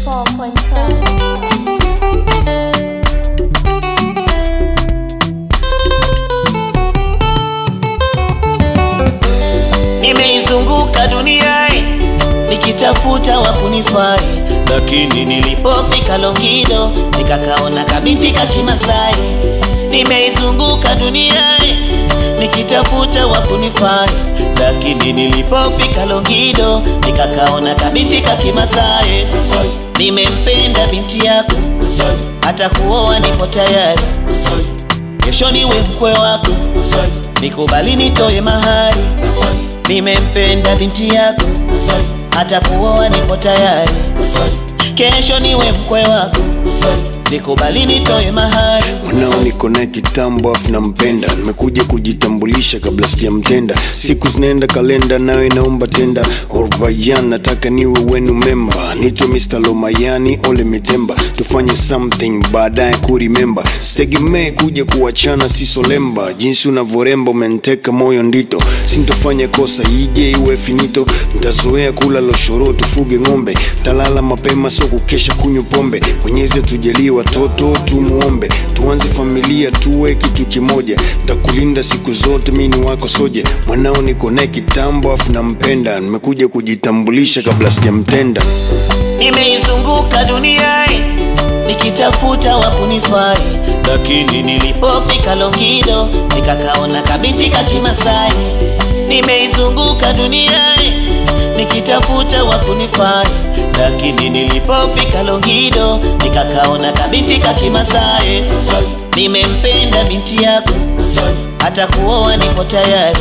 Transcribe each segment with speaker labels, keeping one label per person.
Speaker 1: 94.5
Speaker 2: Nimeizunguka duniani nikitafuta wa kunifai, lakini nilipofika Longido nikakaona kabinti ka Kimasai. Nimeizunguka duniani nikitafuta wa kunifai, lakini nilipofika Longido nikakaona kabinti ka Kimasai. Nimempenda binti yako, hata kuoa nipo tayari, kesho niwe mkwe wako, nikubali nitoe mahari. Nimempenda binti yako, hata kuoa nipo tayari, kesho niwe mkwe wako, nikubali nitoe mahari.
Speaker 3: Mwanao niko naye kitambo afu nampenda, nimekuja kujitambulisha kabla sijamtenda. Siku zinaenda kalenda nayo inaomba tenda. Orbayan nataka niwe wenu memba, nitwe Mr. Lomayani ole mitemba, tufanye something baadaye kurimemba. Sitegemee kuja kuachana sisolemba, jinsi unavyoremba umeniteka moyo ndito, sintofanya kosa ije iwe finito, ntazoea kula loshoro tufuge ng'ombe, talala mapema so kukesha kunywa pombe, Mwenyezi atujalie watoto tumuombe, tuanze familia tuwe kitu kimoja, takulinda siku zote, mi ni wako soje, mwanao niko naye kitambo afu nampenda, nimekuja kujitambulisha kabla sijamtenda.
Speaker 2: Nimeizunguka duniani nikitafuta wa kunifai, lakini nilipofika Longido nikakaona kabinti ka Kimasai. Nimeizunguka duniani nikitafuta wa kunifai, lakini nilipofika Longido nikakaona kabinti ka Kimasai. Nimempenda binti yako, hata kuoa nipo tayari,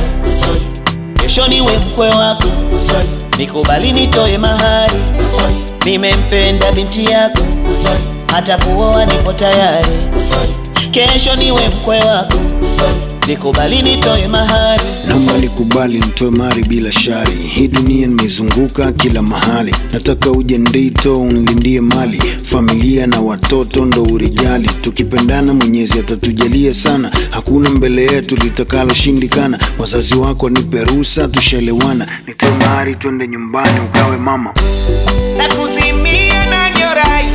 Speaker 2: kesho niwe mkwe wako, nikubali nitoe mahari. Nimempenda binti yako, hata kuoa nipo tayari, kesho niwe mkwe wako, nikubali nitoe mahari.
Speaker 3: Naomba nikubali nitoe mari bila shari, hii dunia nimezunguka kila mahali, nataka uje ndito unilindie mali, familia na watoto ndo urijali, tukipendana Mwenyezi atatujalia sana, hakuna mbele yetu litakaloshindikana. Wazazi wako nipe ruhusa, tushelewana, nitoe mari twende nyumbani ukawe mama.
Speaker 2: na kuzimia na nyorai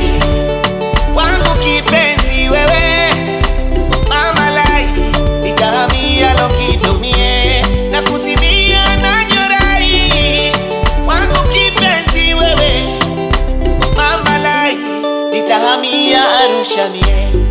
Speaker 2: wangu kipenzi wewe mama lai nitahamia lokidomie na kuzimia na nyorai wangu kipenzi wewe mama lai nitahamia Arusha mie